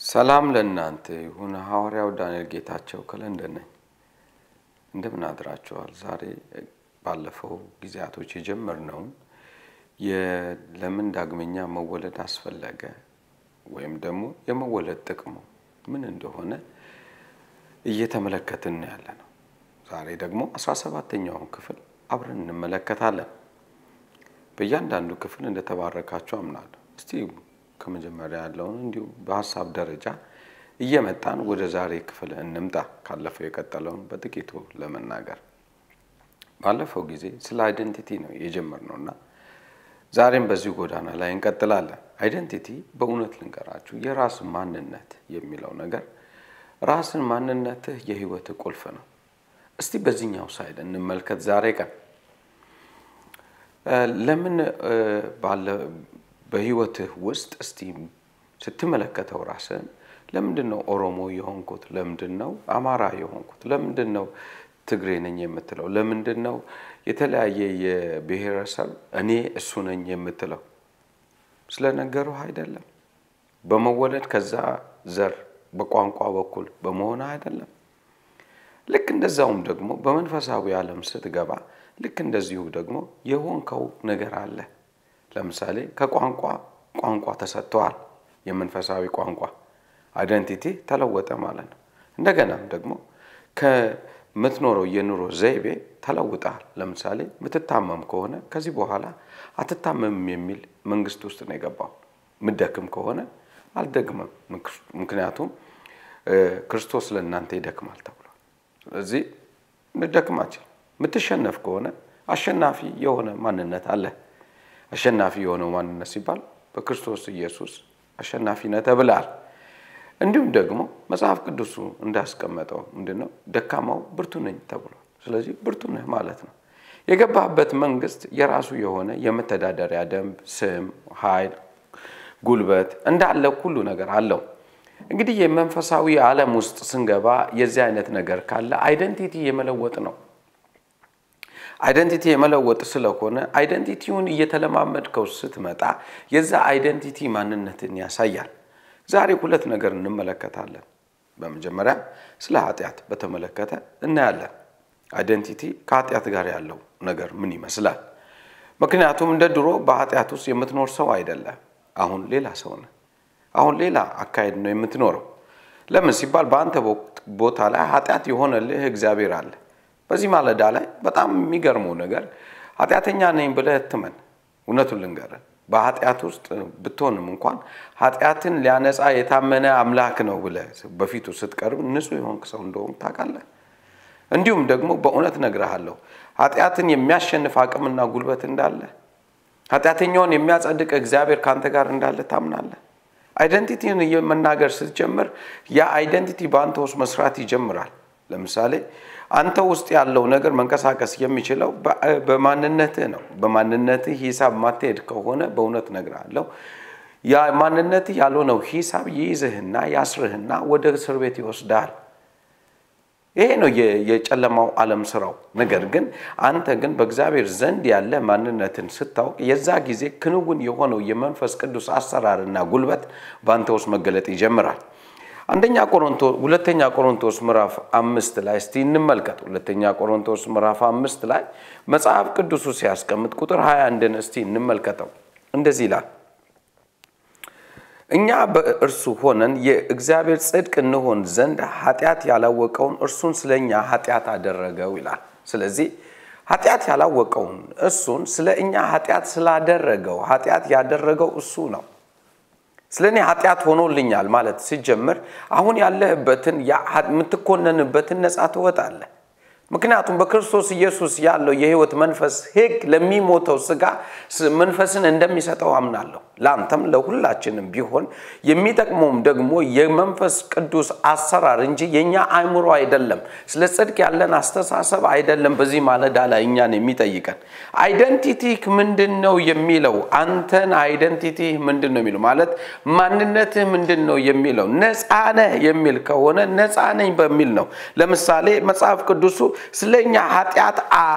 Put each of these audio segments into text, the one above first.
ሰላም ለእናንተ ይሁን። ሐዋርያው ዳንኤል ጌታቸው ከለንደን ነኝ። እንደምን አድራችኋል? ዛሬ ባለፈው ጊዜያቶች የጀመርነውን ለምን ዳግመኛ መወለድ አስፈለገ ወይም ደግሞ የመወለድ ጥቅሙ ምን እንደሆነ እየተመለከትን ያለ ነው። ዛሬ ደግሞ አስራ ሰባተኛውን ክፍል አብረን እንመለከታለን። በእያንዳንዱ ክፍል እንደተባረካችሁ አምናለሁ። እስቲ ከመጀመሪያ ያለውን እንዲሁ በሀሳብ ደረጃ እየመጣን ወደ ዛሬ ክፍል እንምጣ። ካለፈው የቀጠለውን በጥቂቱ ለመናገር ባለፈው ጊዜ ስለ አይደንቲቲ ነው የጀመርነው እና ዛሬም በዚሁ ጎዳና ላይ እንቀጥላለን። አይደንቲቲ በእውነት ልንገራችሁ የራስ ማንነት የሚለው ነገር ራስን ማንነትህ የህይወትህ ቁልፍ ነው። እስቲ በዚህኛው ሳይድ እንመልከት። ዛሬ ቀን ለምን ባለ በህይወትህ ውስጥ እስቲ ስትመለከተው ራስህን ለምንድን ነው ኦሮሞ የሆንኩት? ለምንድን ነው አማራ የሆንኩት? ለምንድን ነው ትግሬ ነኝ የምትለው? ለምንድን ነው የተለያየ የብሔረሰብ እኔ እሱ ነኝ የምትለው? ስለነገሩህ አይደለም። በመወለድ ከዛ ዘር በቋንቋ በኩል በመሆን አይደለም። ልክ እንደዛውም ደግሞ በመንፈሳዊ ዓለም ስትገባ ልክ እንደዚሁ ደግሞ የሆንከው ነገር አለ። ለምሳሌ ከቋንቋ ቋንቋ ተሰጥተዋል። የመንፈሳዊ ቋንቋ አይደንቲቲ ተለወጠ ማለት ነው። እንደገናም ደግሞ ከምትኖረው የኑሮ ዘይቤ ተለውጠሃል። ለምሳሌ ምትታመም ከሆነ ከዚህ በኋላ አትታመምም የሚል መንግስት ውስጥ ነው የገባው። ምደክም ከሆነ አልደግምም፣ ምክንያቱም ክርስቶስ ለእናንተ ይደክማል ተብሏል። ስለዚህ ምደክማችን ምትሸነፍ ከሆነ አሸናፊ የሆነ ማንነት አለ። አሸናፊ የሆነው ማንነት ሲባል በክርስቶስ ኢየሱስ አሸናፊ ነህ ተብለሃል። እንዲሁም ደግሞ መጽሐፍ ቅዱሱ እንዳስቀመጠው ምንድነው ደካማው ብርቱ ነኝ ተብሏል። ስለዚህ ብርቱ ነህ ማለት ነው። የገባህበት መንግስት የራሱ የሆነ የመተዳደሪያ ደንብ፣ ስም፣ ኃይል፣ ጉልበት እንዳለ ሁሉ ነገር አለው። እንግዲህ የመንፈሳዊ ዓለም ውስጥ ስንገባ የዚህ አይነት ነገር ካለ አይደንቲቲ የመለወጥ ነው። አይደንቲቲ የመለወጥ ስለሆነ አይደንቲቲውን እየተለማመድከው ስትመጣ የዛ አይደንቲቲ ማንነትን ያሳያል። ዛሬ ሁለት ነገር እንመለከታለን። በመጀመሪያ ስለ ኃጢአት በተመለከተ እናያለን። አይደንቲቲ ከኃጢአት ጋር ያለው ነገር ምን ይመስላል? ምክንያቱም እንደ ድሮ በኃጢአት ውስጥ የምትኖር ሰው አይደለም። አሁን ሌላ ሰው ነህ። አሁን ሌላ አካሄድ ነው የምትኖረው። ለምን ሲባል በአንተ ቦታ ላይ ኃጢአት የሆነልህ እግዚአብሔር አለ። በዚህ ማለዳ ላይ በጣም የሚገርመው ነገር ኃጢአተኛ ነኝ ብለህ እትመን። እውነቱን ልንገርህ በኃጢአት ውስጥ ብትሆንም እንኳን ኃጢአትን ሊያነጻ የታመነ አምላክ ነው ብለህ በፊቱ ስትቀርብ ንጹሕ የሆንክ ሰው እንደሆንክ ታውቃለህ። እንዲሁም ደግሞ በእውነት እነግርሃለሁ ኃጢአትን የሚያሸንፍ አቅምና ጉልበት እንዳለ፣ ኃጢአተኛውን የሚያጸድቅ እግዚአብሔር ከአንተ ጋር እንዳለ ታምናለህ። አይደንቲቲን መናገር ስትጀምር ያ አይደንቲቲ በአንተ ውስጥ መስራት ይጀምራል። ለምሳሌ አንተ ውስጥ ያለው ነገር መንቀሳቀስ የሚችለው በማንነትህ ነው። በማንነትህ ሂሳብ ማትሄድ ከሆነ በእውነት እነግርሃለሁ ያ ማንነትህ ያልሆነው ሂሳብ ይይዝህና ያስርህና ወደ እስር ቤት ይወስድሃል። ይሄ ነው የጨለማው ዓለም ስራው። ነገር ግን አንተ ግን በእግዚአብሔር ዘንድ ያለ ማንነትን ስታውቅ የዛ ጊዜ ክንውን የሆነው የመንፈስ ቅዱስ አሰራርና ጉልበት በአንተ ውስጥ መገለጥ ይጀምራል። አንደኛ ቆሮንቶስ ሁለተኛ ቆሮንቶስ ምዕራፍ አምስት ላይ እስቲ እንመልከት። ሁለተኛ ቆሮንቶስ ምዕራፍ አምስት ላይ መጽሐፍ ቅዱሱ ሲያስቀምጥ ቁጥር 21ን እስቲ እንመልከተው። እንደዚህ ይላል፣ እኛ በእርሱ ሆነን የእግዚአብሔር ጽድቅ እንሆን ዘንድ ኃጢአት ያላወቀውን እርሱን ስለ እኛ ኃጢአት አደረገው ይላል። ስለዚህ ኃጢአት ያላወቀውን እሱን ስለ እኛ ኃጢአት ስላደረገው ኃጢአት ያደረገው እሱ ነው። ስለ እኔ ኃጢአት ሆኖልኛል ማለት ሲጀምር አሁን ያለህበትን የምትኮነንበትን ነፃ ትወጣለህ። ምክንያቱም በክርስቶስ ኢየሱስ ያለው የሕይወት መንፈስ ሕግ ለሚሞተው ስጋ መንፈስን እንደሚሰጠው አምናለሁ። ለአንተም ለሁላችንም ቢሆን የሚጠቅመውም ደግሞ የመንፈስ ቅዱስ አሰራር እንጂ የእኛ አእምሮ አይደለም። ስለ ጽድቅ ያለን አስተሳሰብ አይደለም። በዚህ ማለዳ ላይ እኛን የሚጠይቀን አይደንቲቲህ ምንድን ነው የሚለው አንተን አይደንቲቲህ ምንድን ነው የሚለው ማለት ማንነትህ ምንድን ነው የሚለው ነፃ ነህ የሚል ከሆነ ነፃ ነኝ በሚል ነው። ለምሳሌ መጽሐፍ ቅዱሱ ስለ እኛ ኃጢአት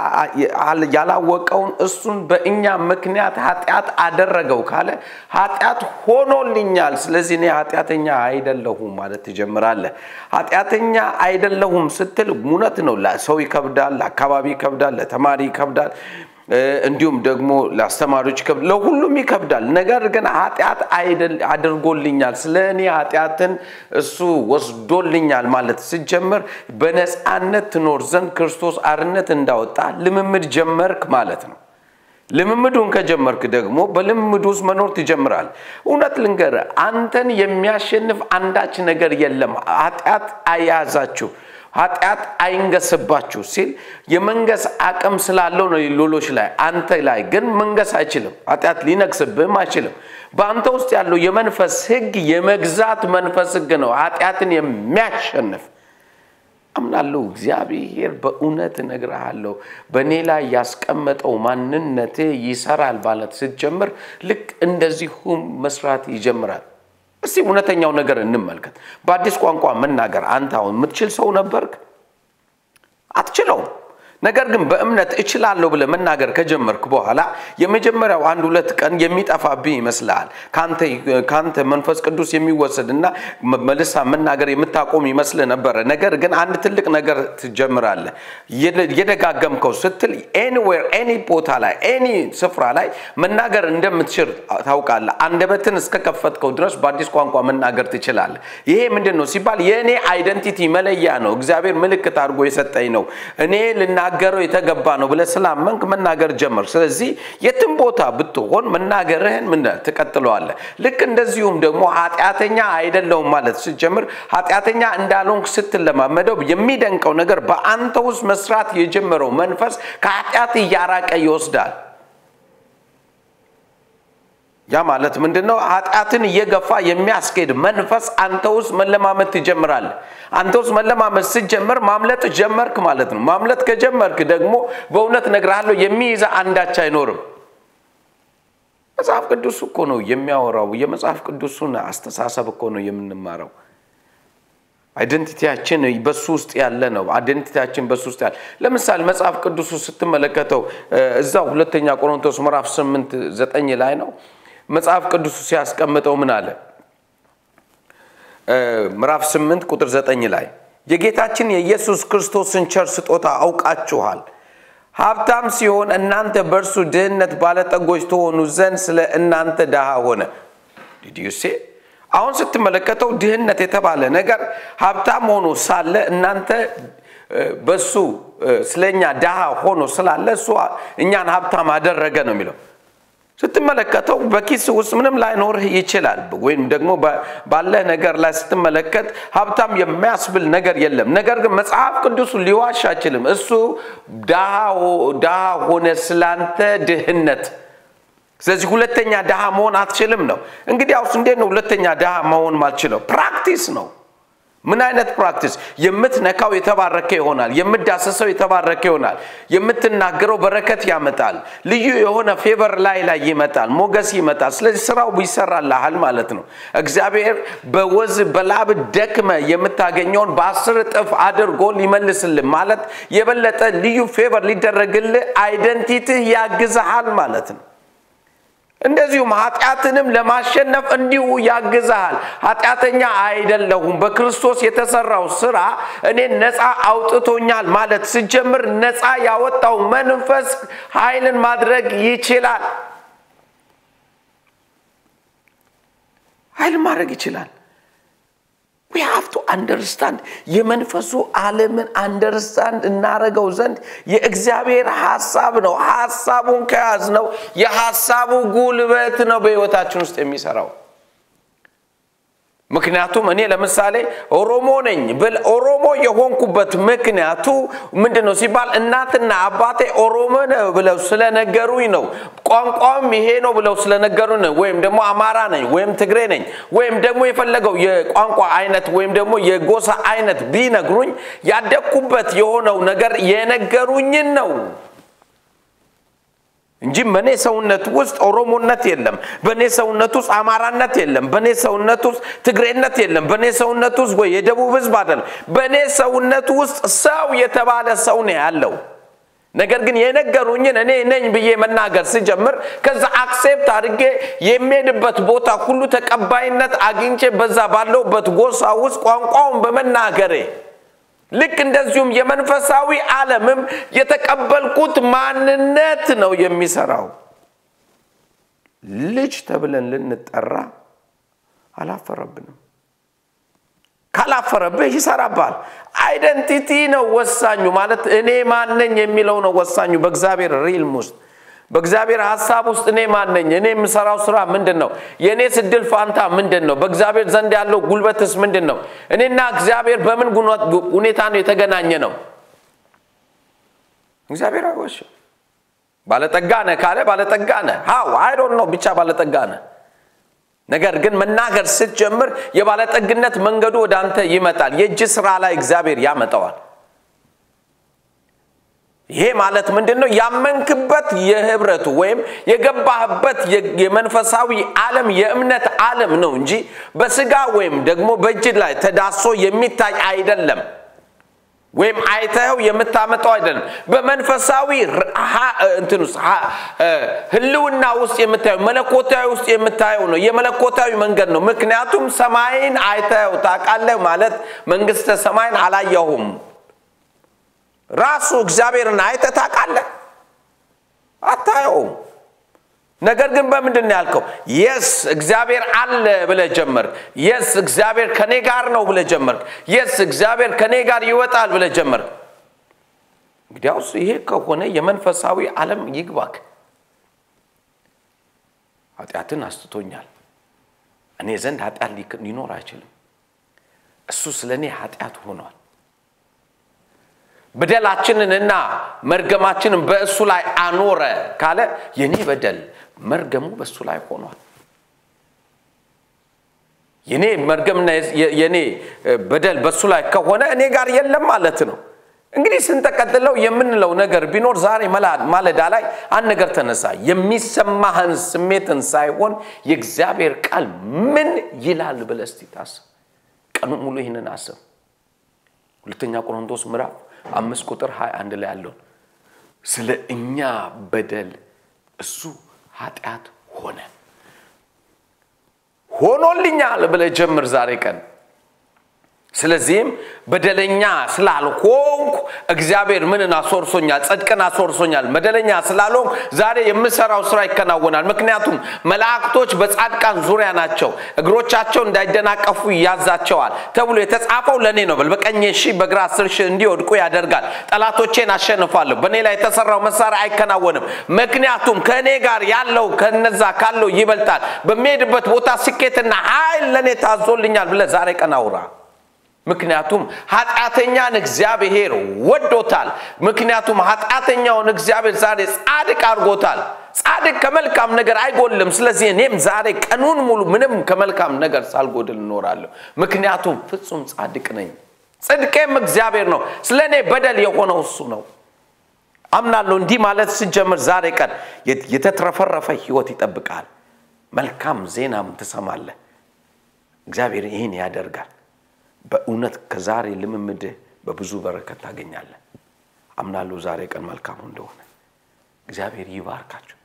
ያላወቀውን እሱን በእኛ ምክንያት ኃጢአት አደረገው ካለ ኃጢአት ሆኖልኛል፣ ስለዚህ እኔ ኃጢአተኛ አይደለሁም ማለት ትጀምራለህ። ኃጢአተኛ አይደለሁም ስትል እውነት ነው። ሰው ይከብዳል፣ ለአካባቢ ይከብዳል፣ ለተማሪ ይከብዳል እንዲሁም ደግሞ ለአስተማሪዎች ይከብዳል፣ ለሁሉም ይከብዳል። ነገር ግን ኃጢአት አድርጎልኛል፣ ስለ እኔ ኃጢአትን እሱ ወስዶልኛል ማለት ስጀምር በነፃነት ትኖር ዘንድ ክርስቶስ አርነት እንዳወጣ ልምምድ ጀመርክ ማለት ነው። ልምምዱን ከጀመርክ ደግሞ በልምምዱ ውስጥ መኖር ትጀምራል። እውነት ልንገር፣ አንተን የሚያሸንፍ አንዳች ነገር የለም። ኃጢአት አያያዛችሁ ኃጢአት አይንገስባችሁ ሲል የመንገስ አቅም ስላለው ነው ሌሎች ላይ። አንተ ላይ ግን መንገስ አይችልም። ኃጢአት ሊነግስብህም አይችልም። በአንተ ውስጥ ያለው የመንፈስ ሕግ የመግዛት መንፈስ ሕግ ነው፣ ኃጢአትን የሚያሸንፍ አምናለሁ። እግዚአብሔር በእውነት እነግርሃለሁ በእኔ ላይ ያስቀመጠው ማንነቴ ይሰራል ማለት ስትጀምር ልክ እንደዚሁም መስራት ይጀምራል። እስቲ እውነተኛው ነገር እንመልከት። በአዲስ ቋንቋ መናገር አንተ አሁን የምትችል ሰው ነበርክ? አትችለውም። ነገር ግን በእምነት እችላለሁ ብለህ መናገር ከጀመርክ በኋላ የመጀመሪያው አንድ ሁለት ቀን የሚጠፋብህ ይመስልሃል። ከአንተ መንፈስ ቅዱስ የሚወሰድ እና መልሳ መናገር የምታቆም ይመስልህ ነበረ። ነገር ግን አንድ ትልቅ ነገር ትጀምራለህ። የደጋገምከው ስትል ኤኒዌር ኤኒ ቦታ ላይ ኤኒ ስፍራ ላይ መናገር እንደምትችል ታውቃለህ። አንደበትን እስከከፈትከው ድረስ በአዲስ ቋንቋ መናገር ትችላለህ። ይሄ ምንድን ነው ሲባል የእኔ አይደንቲቲ መለያ ነው። እግዚአብሔር ምልክት አድርጎ የሰጠኝ ነው። እኔ ልና ልናገረው የተገባ ነው ብለህ ስላመንክ መናገር ጀመር። ስለዚህ የትም ቦታ ብትሆን መናገርህን ምን ትቀጥለዋለህ። ልክ እንደዚሁም ደግሞ ኃጢአተኛ አይደለሁም ማለት ስትጀምር ኃጢአተኛ እንዳልሆንክ ስትለማመደው የሚደንቀው ነገር በአንተ ውስጥ መስራት የጀመረው መንፈስ ከኃጢአት እያራቀ ይወስዳል። ያ ማለት ምንድን ነው? ኃጢአትን እየገፋ የሚያስኬድ መንፈስ አንተ ውስጥ መለማመድ ትጀምራለህ። አንተ ውስጥ መለማመድ ስትጀምር ማምለጥ ጀመርክ ማለት ነው። ማምለጥ ከጀመርክ ደግሞ በእውነት እነግርሃለሁ የሚይዘ አንዳች አይኖርም። መጽሐፍ ቅዱስ እኮ ነው የሚያወራው። የመጽሐፍ ቅዱሱን አስተሳሰብ እኮ ነው የምንማረው። አይደንቲቲያችን በሱ ውስጥ ያለ ነው። አይደንቲቲያችን በሱ ውስጥ ያለ ለምሳሌ መጽሐፍ ቅዱሱ ስትመለከተው እዛው ሁለተኛ ቆሮንቶስ ምዕራፍ 8 9 ላይ ነው መጽሐፍ ቅዱሱ ሲያስቀምጠው ምን አለ? ምዕራፍ 8 ቁጥር 9 ላይ የጌታችን የኢየሱስ ክርስቶስን ቸር ስጦታ አውቃችኋል። ሀብታም ሲሆን እናንተ በእርሱ ድህነት ባለጠጎች ትሆኑ ዘንድ ስለ እናንተ ድሃ ሆነ። ዲዲዩሴ አሁን ስትመለከተው ድህነት የተባለ ነገር ሀብታም ሆኖ ሳለ እናንተ በሱ ስለኛ ድሃ ሆኖ ስላለ እሱ እኛን ሀብታም አደረገ ነው የሚለው ስትመለከተው በኪስ ውስጥ ምንም ላይኖርህ ይችላል። ወይም ደግሞ ባለህ ነገር ላይ ስትመለከት ሀብታም የሚያስብል ነገር የለም። ነገር ግን መጽሐፍ ቅዱሱ ሊዋሽ አይችልም። እሱ ድሃ ሆነ ስላንተ ድህነት። ስለዚህ ሁለተኛ ድሃ መሆን አትችልም ነው። እንግዲህ አውስ እንዴት ነው ሁለተኛ ድሃ መሆን ማልችለው? ፕራክቲስ ነው። ምን አይነት ፕራክቲስ? የምትነካው የተባረከ ይሆናል። የምዳሰሰው የተባረከ ይሆናል። የምትናገረው በረከት ያመጣል። ልዩ የሆነ ፌቨር ላይ ላይ ይመጣል፣ ሞገስ ይመጣል። ስለዚህ ስራው ይሰራልሃል ማለት ነው። እግዚአብሔር በወዝ በላብ ደክመ የምታገኘውን በአስር እጥፍ አድርጎ ሊመልስልህ ማለት የበለጠ ልዩ ፌቨር ሊደረግልህ አይደንቲትህ ያግዝሃል ማለት ነው። እንደዚሁም ኃጢአትንም ለማሸነፍ እንዲሁ ያግዝሃል። ኃጢአተኛ አይደለሁም፣ በክርስቶስ የተሰራው ስራ እኔን ነፃ አውጥቶኛል ማለት ስጀምር ነፃ ያወጣው መንፈስ ኃይልን ማድረግ ይችላል። ኃይልን ማድረግ ይችላል። ዊ ሃቭ ቱ አንደርስታንድ የመንፈሱ ዓለምን አንደርስታንድ እናረገው ዘንድ የእግዚአብሔር ሀሳብ ነው። ሀሳቡን ከያዝ ነው የሀሳቡ ጉልበት ነው በህይወታችን ውስጥ የሚሰራው። ምክንያቱም እኔ ለምሳሌ ኦሮሞ ነኝ ብል ኦሮሞ የሆንኩበት ምክንያቱ ምንድን ነው ሲባል እናትና አባቴ ኦሮሞ ነው ብለው ስለነገሩኝ ነው። ቋንቋም ይሄ ነው ብለው ስለነገሩኝ ነው። ወይም ደግሞ አማራ ነኝ ወይም ትግሬ ነኝ ወይም ደግሞ የፈለገው የቋንቋ አይነት ወይም ደግሞ የጎሳ አይነት ቢነግሩኝ ያደግኩበት የሆነው ነገር የነገሩኝን ነው። እንጂ በእኔ ሰውነት ውስጥ ኦሮሞነት የለም። በእኔ ሰውነት ውስጥ አማራነት የለም። በእኔ ሰውነት ውስጥ ትግሬነት የለም። በእኔ ሰውነት ውስጥ ወይ የደቡብ ህዝብ አይደለም። በእኔ ሰውነት ውስጥ ሰው የተባለ ሰው ነው ያለው። ነገር ግን የነገሩኝን እኔ ነኝ ብዬ መናገር ስጀምር ከዛ አክሴፕት አድርጌ የሚሄድበት ቦታ ሁሉ ተቀባይነት አግኝቼ በዛ ባለውበት ጎሳ ውስጥ ቋንቋውን በመናገሬ ልክ እንደዚሁም የመንፈሳዊ ዓለምም የተቀበልኩት ማንነት ነው የሚሰራው። ልጅ ተብለን ልንጠራ አላፈረብንም። ካላፈረብህ ይሰራባል። አይደንቲቲ ነው ወሳኙ። ማለት እኔ ማነኝ የሚለው ነው ወሳኙ። በእግዚአብሔር ሪልም ውስጥ በእግዚአብሔር ሀሳብ ውስጥ እኔ ማነኝ? እኔ የምሰራው ስራ ምንድን ነው? የእኔ ስድል ፋንታ ምንድን ነው? በእግዚአብሔር ዘንድ ያለው ጉልበትስ ምንድን ነው? እኔና እግዚአብሔር በምን ሁኔታ ነው የተገናኘ ነው? እግዚአብሔር አይዋሽም። ባለጠጋ ነህ ካለ ባለጠጋ ነህ። ሀው አይዶን ነው ብቻ ባለጠጋ ነህ። ነገር ግን መናገር ስትጀምር የባለጠግነት መንገዱ ወደ አንተ ይመጣል። የእጅ ስራ ላይ እግዚአብሔር ያመጣዋል። ይሄ ማለት ምንድን ነው? ያመንክበት የህብረቱ ወይም የገባህበት የመንፈሳዊ ዓለም የእምነት ዓለም ነው እንጂ በስጋ ወይም ደግሞ በእጅ ላይ ተዳሶ የሚታይ አይደለም። ወይም አይተኸው የምታመጣው አይደለም። በመንፈሳዊ እንትን ውስጥ ህልውና ውስጥ የምታየው መለኮታዊ ውስጥ የምታየው ነው። የመለኮታዊ መንገድ ነው። ምክንያቱም ሰማይን አይተኸው ታውቃለህ ማለት መንግስተ ሰማይን አላየሁም ራሱ እግዚአብሔርን አይተህ ታውቃለህ? አታየውም። ነገር ግን በምንድን ነው ያልከው? የስ እግዚአብሔር አለ ብለህ ጀመርክ። የስ እግዚአብሔር ከኔ ጋር ነው ብለህ ጀመርክ። የስ እግዚአብሔር ከኔ ጋር ይወጣል ብለህ ጀመርክ። እንግዲያውስ ይሄ ከሆነ የመንፈሳዊ ዓለም ይግባክ። ኃጢአትን አስትቶኛል። እኔ ዘንድ ኃጢአት ሊኖር አይችልም። እሱ ስለ እኔ ኃጢአት ሆኗል። በደላችንንና መርገማችንን በእሱ ላይ አኖረ ካለ የኔ በደል መርገሙ በእሱ ላይ ሆኗል። የኔ መርገምና የኔ በደል በእሱ ላይ ከሆነ እኔ ጋር የለም ማለት ነው። እንግዲህ ስንጠቀጥለው የምንለው ነገር ቢኖር ዛሬ ማለዳ ላይ አንድ ነገር ተነሳ። የሚሰማህን ስሜትን ሳይሆን የእግዚአብሔር ቃል ምን ይላል ብለህ እስቲ ታስብ። ቀኑ ሙሉ ይህንን አስብ። ሁለተኛ ቆሮንቶስ ምዕራፍ አምስት ቁጥር ሀያ አንድ ላይ ያለውን ስለ እኛ በደል እሱ ኃጢአት ሆነ ሆኖልኛል ብለህ ጀምር ዛሬ ቀን። ስለዚህም በደለኛ ስላልሆንኩ እግዚአብሔር ምንን አስወርሶኛል? ጽድቅን አስወርሶኛል። በደለኛ ስላልሆንኩ ዛሬ የምሰራው ስራ ይከናወናል። ምክንያቱም መላእክቶች በጻድቃን ዙሪያ ናቸው፣ እግሮቻቸው እንዳይደናቀፉ ያዛቸዋል ተብሎ የተጻፈው ለእኔ ነው። በል በቀኝ ሺህ በግራ አስር ሺህ እንዲወድቁ ያደርጋል። ጠላቶቼን አሸንፋለሁ። በእኔ ላይ የተሰራው መሳሪያ አይከናወንም። ምክንያቱም ከእኔ ጋር ያለው ከነዛ ካለው ይበልጣል። በሚሄድበት ቦታ ስኬትና ኃይል ለእኔ ታዞልኛል ብለህ ዛሬ ቀን አውራ። ምክንያቱም ኃጢአተኛን እግዚአብሔር ወዶታል። ምክንያቱም ኃጢአተኛውን እግዚአብሔር ዛሬ ጻድቅ አድርጎታል። ጻድቅ ከመልካም ነገር አይጎልም። ስለዚህ እኔም ዛሬ ቀኑን ሙሉ ምንም ከመልካም ነገር ሳልጎድል እኖራለሁ። ምክንያቱም ፍጹም ጻድቅ ነኝ። ጽድቄም እግዚአብሔር ነው። ስለ እኔ በደል የሆነው እሱ ነው። አምናለሁ። እንዲህ ማለት ስጀምር ዛሬ ቀን የተትረፈረፈ ህይወት ይጠብቃል። መልካም ዜናም ትሰማለህ። እግዚአብሔር ይህን ያደርጋል። በእውነት ከዛሬ ልምምድህ በብዙ በረከት ታገኛለህ። አምናለሁ ዛሬ ቀን መልካሙ እንደሆነ። እግዚአብሔር ይባርካችሁ።